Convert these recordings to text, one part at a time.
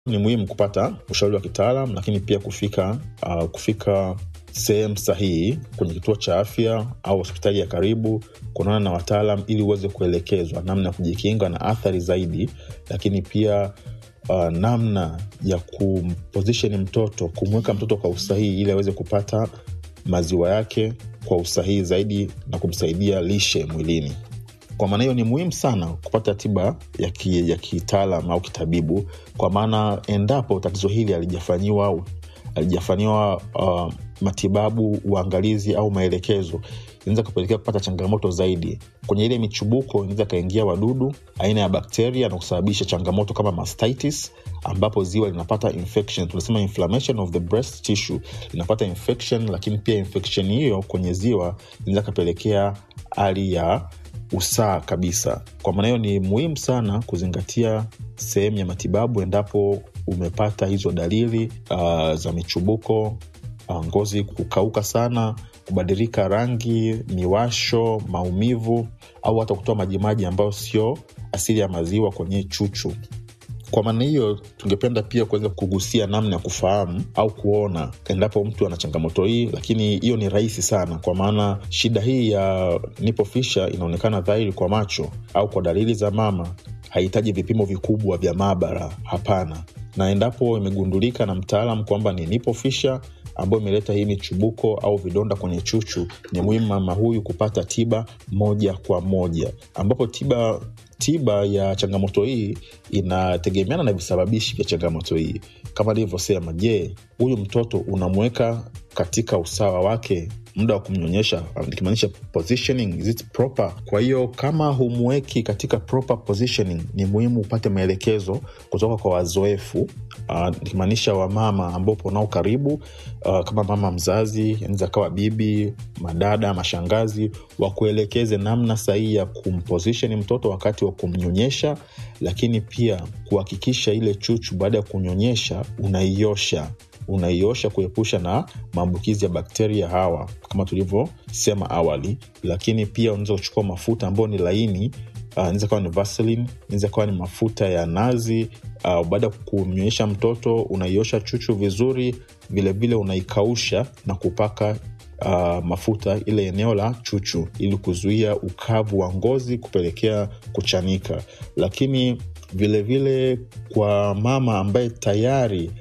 ni muhimu kupata ushauri wa kitaalam lakini pia kufika uh, kufika sehemu sahihi kwenye kituo cha afya au hospitali ya karibu kuonana na wataalam ili uweze kuelekezwa namna ya kujikinga na athari zaidi lakini pia uh, namna ya kumposition mtoto kumweka mtoto kwa usahihi ili aweze kupata maziwa yake kwa usahihi zaidi na kumsaidia lishe mwilini kwa maana hiyo ni muhimu sana kupata tiba ya, ki, ya kitaalam au kitabibu kwa maana endapo tatizo hili alijafanyiwa alijafanyiwa uh, matibabu uangalizi au maelekezo inaweza kupelekea kupata changamoto zaidi kwenye ile michubuko inaweza ikaingia wadudu aina ya bakteria na kusababisha changamoto kama mastitis ambapo ziwa linapata infection tunasema inflammation of the breast tissue linapata infection lakini pia infection hiyo kwenye ziwa inaweza kapelekea hali ya usaa kabisa kwa maana hiyo ni muhimu sana kuzingatia sehemu ya matibabu endapo umepata hizo dalili uh, za michubuko uh, ngozi kukauka sana kubadilika rangi miwasho maumivu au hata kutoa majimaji ambayo sio asili ya maziwa kwenye chuchu kwa maana hiyo tungependa pia kuweza kugusia namna ya kufahamu au kuona endapo mtu ana changamoto hii lakini hiyo ni rahisi sana kwa maana shida hii ya nipofisha inaonekana dhahiri kwa macho au kwa dalili za mama hahitaji vipimo vikubwa vya maabara hapana na endapo imegundulika na mtaalam kwamba ni nipofisha ambayo imeleta hii michubuko au vidonda kwenye chuchu ni muhimu mama huyu kupata tiba moja kwa moja ambapo tiba tiba ya changamoto hii inategemeana na visababishi vya changamoto hii kama nilivyosema je huyu mtoto unamweka katika usawa wake muda wa kumnyonyesha nikimaanisha positioning is it proper kwa hiyo kama humweki katika proper positioning ni muhimu upate maelekezo kutoka kwa wazoefu uh, nikimaanisha wamama ambao upo nao karibu uh, kama mama mzazi anaweza kawa bibi madada mashangazi wakuelekeze namna sahihi ya kumposition mtoto wakati wa kumnyonyesha lakini pia kuhakikisha ile chuchu baada ya kunyonyesha unaiosha unaiosha kuepusha na maambukizi ya bakteria hawa kama tulivyosema awali lakini pia unaweza kuchukua mafuta ambayo ni laini inaweza uh, kawa ni vaseline inaweza kawa ni mafuta ya nazi uh, baada ya kumnyonyesha mtoto unaiosha chuchu vizuri vilevile vile unaikausha na kupaka uh, mafuta ile eneo la chuchu ili kuzuia ukavu wa ngozi kupelekea kuchanika lakini vilevile vile kwa mama ambaye tayari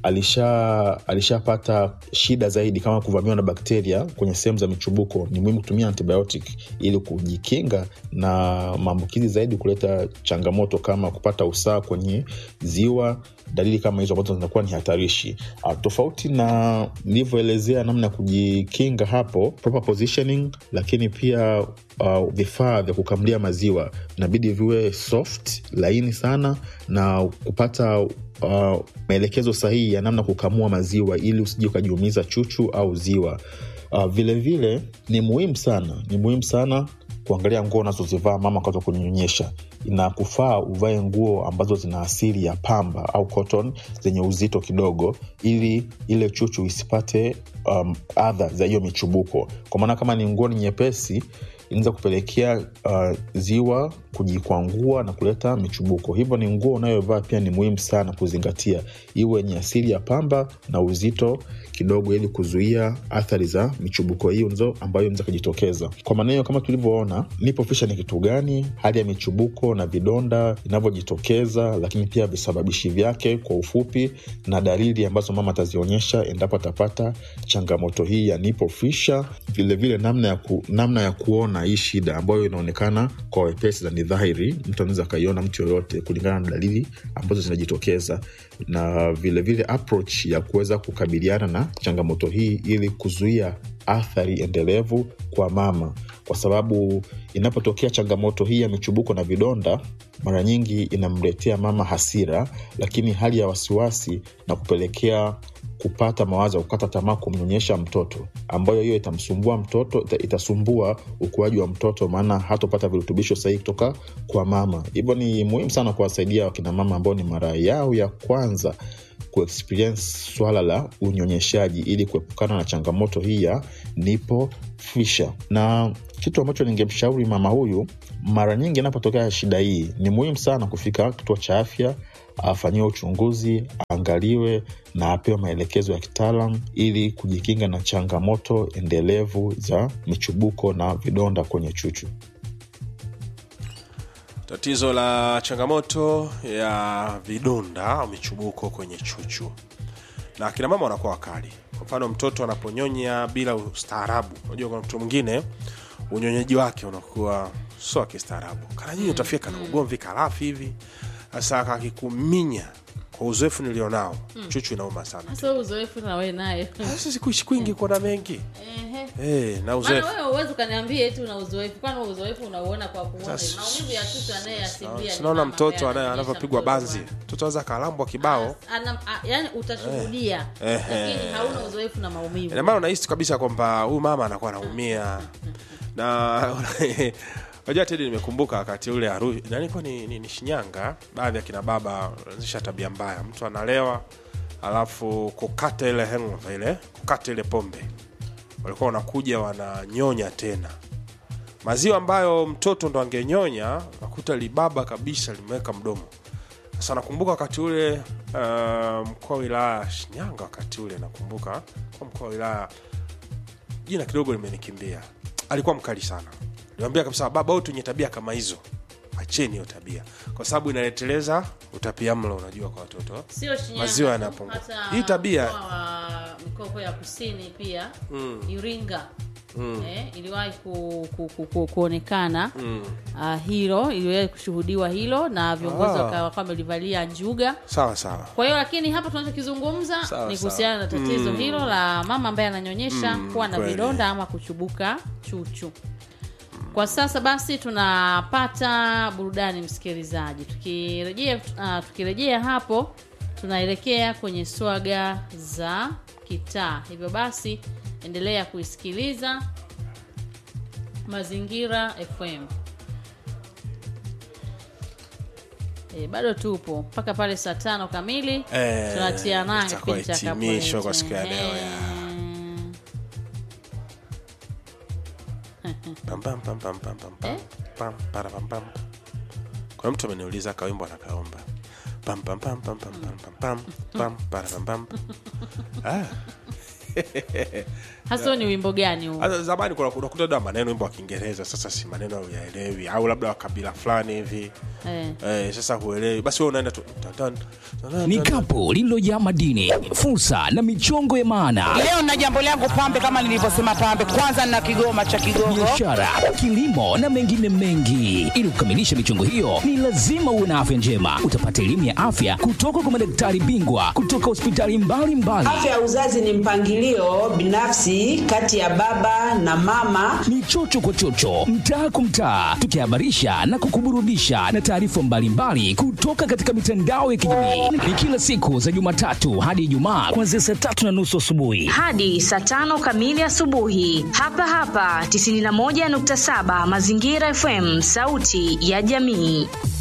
alisha alishapata shida zaidi kama kuvamiwa na bakteria kwenye sehemu za michubuko ni muhimu kutumia antibiotic ili kujikinga na maambukizi zaidi kuleta changamoto kama kupata usaa kwenye ziwa dalili kama hizo ambazo zinakuwa ni hatarishi uh, tofauti na nilivyoelezea namna ya kujikinga hapo proper positioning lakini pia uh, vifaa vya kukamlia maziwa inabidi viwe soft laini sana na kupata uh, maelekezo sahihi ya namna kukamua maziwa ili usije ukajiumiza chuchu au ziwa uh, vile vile ni muhimu sana ni muhimu sana kuangalia nguo unazozivaa mama wakati wa kunyonyesha inakufaa uvae nguo ambazo zina asili ya pamba au cotton zenye uzito kidogo ili ile chuchu isipate um, adha za hiyo michubuko kwa maana kama ni nguo ni nyepesi inaweza kupelekea uh, ziwa kujikwangua na kuleta michubuko hivyo ni nguo unayovaa pia ni muhimu sana kuzingatia iwe yenye asili ya pamba na uzito kidogo ili kuzuia athari za michubuko hiyo nzo ambayo inaweza kujitokeza kwa maana hiyo kama tulivyoona nipofisha ni kitu gani hali ya michubuko na vidonda inavyojitokeza lakini pia visababishi vyake kwa ufupi na dalili ambazo mama atazionyesha endapo atapata changamoto hii ya nipofisha vilevile namna ya, ku, namna ya kuona hii shida ambayo inaonekana kwa wepesi na ni dhahiri mtu anaweza akaiona mtu yoyote kulingana na dalili ambazo zinajitokeza na vilevile vile approach ya kuweza kukabiliana na changamoto hii ili kuzuia athari endelevu kwa mama kwa sababu inapotokea changamoto hii ya michubuko na vidonda mara nyingi inamletea mama hasira lakini hali ya wasiwasi na kupelekea kupata mawazo ya kukata tamaa kumnyonyesha mtoto ambayo hiyo itamsumbua mtoto ita, itasumbua ukuaji wa mtoto maana hatopata virutubisho sahihi kutoka kwa mama hivyo ni muhimu sana kuwasaidia wakinamama ambao ni mara yao ya kwanza kuexperience swala la unyonyeshaji ili kuepukana na changamoto hii ya nipo fisha na kitu ambacho ningemshauri mama huyu mara nyingi inapotokea shida hii ni muhimu sana kufika kituo cha afya afanyiwe uchunguzi, aangaliwe na apewe maelekezo ya kitaalam ili kujikinga na changamoto endelevu za michubuko na vidonda kwenye chuchu. tatizo la changamoto ya vidonda au michubuko kwenye chuchu na akina mama wanakuwa wakali kwa mfano mtoto anaponyonya bila ustaarabu unajua kuna mtu mwingine unyonyaji wake unakuwa sio wa kistaarabu kana nyinyi utafia kana ugomvi karafi hivi sasa kakikuminya kwa uzoefu nilionao chuchu inauma sana Sasa wewe uzoefu na wewe naye sasa sikuishi kwingi kuona mengi Ehe. hey, na maana uzoefu wewe uwezi ukaniambia eti una uzoefu kwani wewe uzoefu unauona kwa kuona Sasa- maumivu ya chuchu anayeasilia ni sinaona mama mtoto ambaye anaye- ananyonyesha anavyopigwa mtoto banzi wake. mtoto aweza kalambwa kibao Ana- a- yani utashuhudia lakini hauna uzoefu na maumivu Ina maana unahisi kabisa kwamba huyu mama anakuwa anaumia na unajua tedi nimekumbuka wakati ule haru nalikuwa ni, ni, ni shinyanga baadhi ya kina baba wanaanzisha tabia mbaya mtu analewa alafu kukata ile hangover ile kukata ile pombe walikuwa wanakuja wananyonya tena maziwa ambayo mtoto ndo angenyonya nakuta libaba kabisa limeweka mdomo sasa nakumbuka wakati ule uh, mkoa wa wilaya ya shinyanga wakati ule nakumbuka kwa mkoa wa wilaya jina kidogo limenikimbia alikuwa mkali sana niambia kabisa baba wote wenye tabia kama hizo acheni hiyo tabia kwa sababu inaleteleza utapiamlo unajua kwa watoto sio Shinyanga Maziwa tu, yanapungua. hata Hii tabia- mkoa wa mikopo ya kusini pia Iringa eh, iliwahi ku, ku, ku, ku, kuonekana ah, hilo iliwahi kushuhudiwa hilo na viongozi Ah. wakawa wamelivalia njuga sawa sawa kwa hiyo lakini hapa tunachokizungumza Sawa, ni sawa. kuhusiana na tatizo hilo la mama ambaye ananyonyesha kuwa na kweli. vidonda ama kuchubuka chuchu kwa sasa basi tunapata burudani msikilizaji tukirejea uh, tukirejea hapo tunaelekea kwenye swaga za kitaa hivyo basi endelea kuisikiliza mazingira fm E, bado tupo mpaka pale saa tano kamili Eh, tunatia nanga itakuwa kipindi cha hitimisho Kabwete. kwa siku ya leo, ya. Eh. Pam, pam, pam, pam, pam, pam, pam. Eh? Pam, para, pam, pam. kuna mtu ameniuliza kawimbo anakaomba pam pam pam pam pam pam pam pam pam para pam pam ah hasa huo ni wimbo gani huu hata zamani kuna unakuta da maneno wimbo wa Kiingereza sasa si maneno huyaelewi au labda wa kabila fulani hivi eh. eh, sasa huelewi basi wewe unaenda tu tan, tan, tan, ni tan, kapu lililojaa madini fursa na michongo ya maana Leo na jambo langu pambe, kama nilivyosema pambe, kwanza nina kigoma cha Kigogo. biashara kilimo na mengine mengi ili kukamilisha michongo hiyo ni lazima uwe na afya njema utapata elimu ya afya kutoka kwa madaktari bingwa kutoka hospitali mbalimbali Afya ya uzazi ni mpangilio binafsi kati ya baba na mama. ni chocho kwa chocho mtaa kwa mtaa tukihabarisha na kukuburudisha na taarifa mbalimbali kutoka katika mitandao ya kijamii ni kila siku za jumatatu hadi ijumaa kuanzia saa tatu na nusu asubuhi hadi saa tano kamili asubuhi hapa hapa 91.7 mazingira fm sauti ya jamii